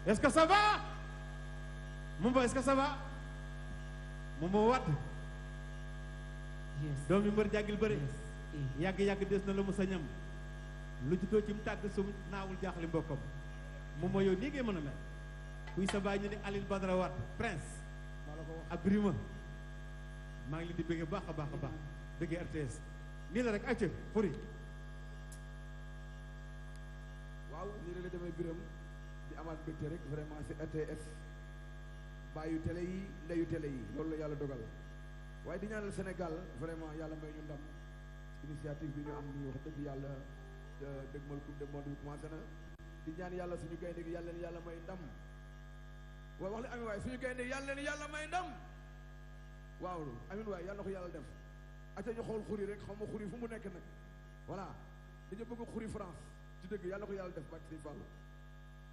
est-ce que ça va Momo est-ce que ça va Momo Wade yes doomi mbër jàggil bëri yes eh. yàgg-yàgg des na la mu sa ñam lu juddoo ci mu tàgg sum naawul jaaxli mbokkam Momo yow nii ngay mën a mel kuy sa baay ñu ne Aline Badara Wade prince maa la ko wax ak Birima maa ngi leen di bëggee baax a baax a baax bëggee RTS nii la rek acca furi waaw nii rek la demee biram di amaat mbégte rek vraiment ci RTS bàyyu télé yi ndeyu télé yi loolu la yàlla dogal waaye di ñaanal Sénégal vraiment yàlla may ñu ndam initiative bi ñu am nii wax dëgg yàlla dëgmal coupe du monde bi commencé na di ñaan yàlla suñu gaynde gi yàlla leen yàlla may ndam waaw wax leen amin waaye suñu gaynde gi yàlla leen yàlla may ndam waaw amin waaye yàlla na ko yàlla def acca ñu xool xuri rek xaw ma xuri fu mu nekk nag voilà dañu bëgg xuri France ci dëgg yàlla na ko yàlla def bak si Fall